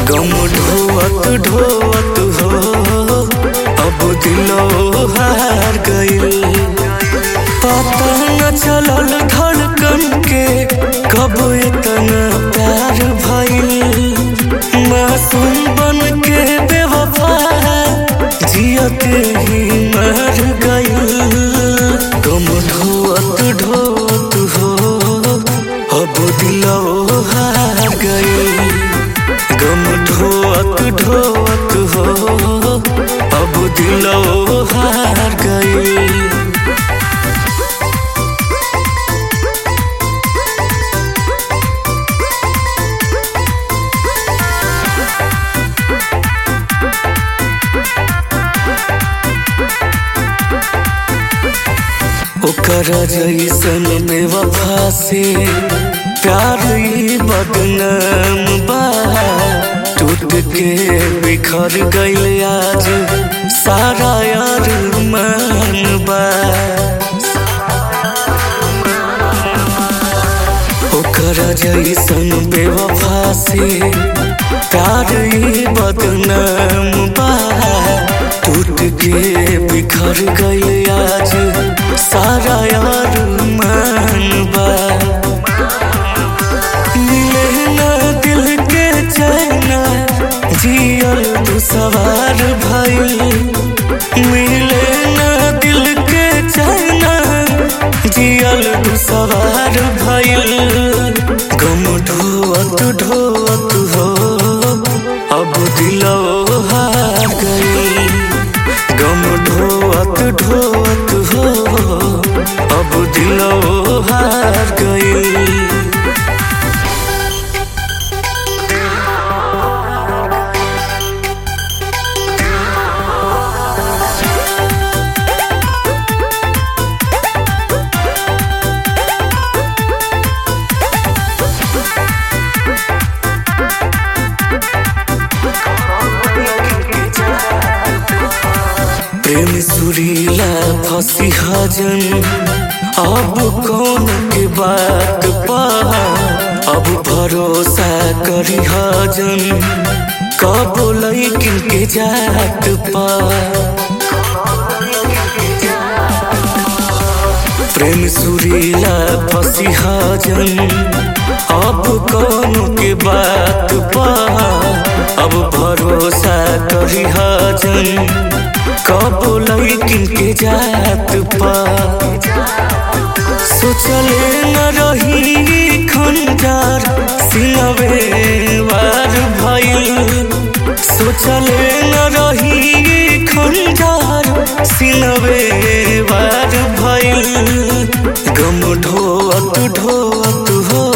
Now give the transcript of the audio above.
गम ढोवत ढोवत हो अब दिलो हार गइल पता न चलल धड़कन के कब इतना प्यार भइल मासूम बन के बेवफा जियत ही मर गइल गम ढोवत ढोवत हो अब दिलो हार गइल गम ढोवत ढोवत हो अब दिलो हार गइल ओकर जैसन बेवफा से प्यार ही बदनाम बा टूट के बिखर गइल आज सारा यार मान बा ओकर जैसन बेवफा से प्यार ही बदनाम बा टूट के बिखर गइल आज सारा यार मान बा मिले ना दिल के चैना जियल तू सवार भइल मिले ना दिल के चैना जियल तू सवार भइल गम ढोवत ढोवत हो अब दिलो हार गइल गम ढोवत ढोवत हो अब दिलो हार गइल प्रेम सुरीला फंसी हजन अब कौन के बात पा अब भरोसा करी हजन कब लैकिन के जात पा प्रेम सुरीला फंसी हजन अब कौन के बात पा अब भरोसा करी हजन कब लैकिन के जात पा सोचले न रही खंजार सिलवे वार भइल सोचले न रही खंजार सिलवे वार भइल गम ढोवत ढोवत हो